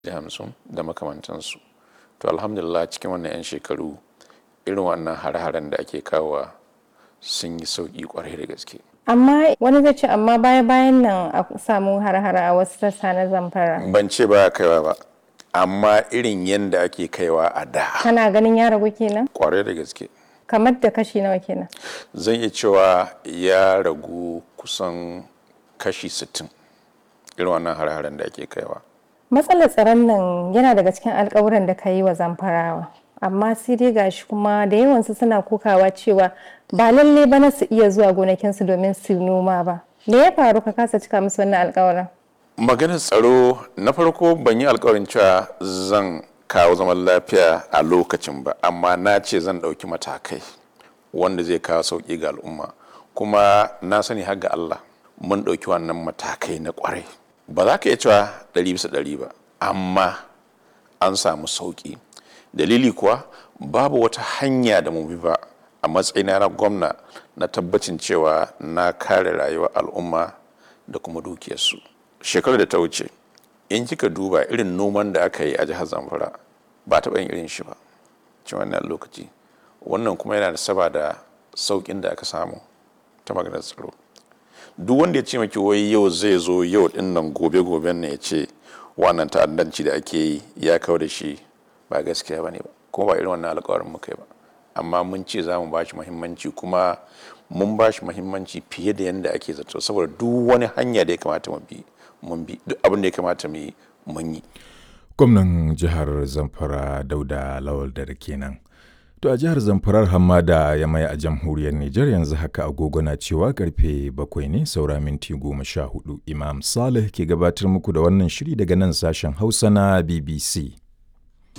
hamsin da makamantansu to alhamdulillah cikin wannan 'yan shekaru irin wannan hare-haren da ake kawowa sun yi sauƙi kwarai da gaske amma wani zai ce amma baya bayan nan a samu har-hara a wasu sassa na zamfara ban ce ba kaiwa ba amma irin yadda ake kaiwa a da kana ganin ya ragu kenan kwarai da gaske kamar da kashi nawa kenan zan iya cewa ya ragu kusan kashi 60 irin wannan hare-haren da ake kaiwa matsalar tsaron nan yana daga cikin alkawuran da ka yi wa zamfarawa amma sai dai gashi kuma da yawansu suna kokawa cewa ba lalle ba na su iya zuwa gonakinsu domin su noma ba me ya faru ka kasa cika musu wannan alkawarin maganar tsaro na farko ban yi alkawarin cewa zan kawo zaman lafiya a lokacin ba amma na ce zan ɗauki matakai wanda zai kawo sauƙi ga al'umma kuma na sani har ga Allah mun ɗauki wannan matakai na ƙwarai ba za ka iya cewa ɗari bisa ɗari ba amma an samu sauƙi dalili kuwa babu wata hanya da mu bi ba a matsayina na gwamna na tabbacin cewa na kare rayuwar al'umma da kuma dukiyarsu shekarar da ta wuce in kika duba irin noman da aka yi a jihar zamfara ba taɓa yin irin shi ba cikin wannan lokaci wannan kuma yana da saba da sauƙin da aka samu ta maganar tsaro duk wanda ya ce maki wai yau zai zo yau din nan gobe goben ne ya ce wannan ta'addanci da ake yi ya kawo da shi ba gaskiya ba ne ba kuma ba irin wannan alkawarin muka yi ba amma mun ce za mu ba shi muhimmanci kuma mun ba shi muhimmanci fiye da yadda ake zato saboda duk wani hanya da ya kamata mu bi mun bi duk abin da ya kamata mu yi mun yi gwamnan jihar zamfara dauda lawal da kenan to a jihar zamfarar hamada ya mai a jamhuriyar nijar yanzu haka agogo na cewa karfe bakwai ne saura minti goma sha hudu imam salih ke gabatar muku da wannan shiri daga nan sashen hausa na bbc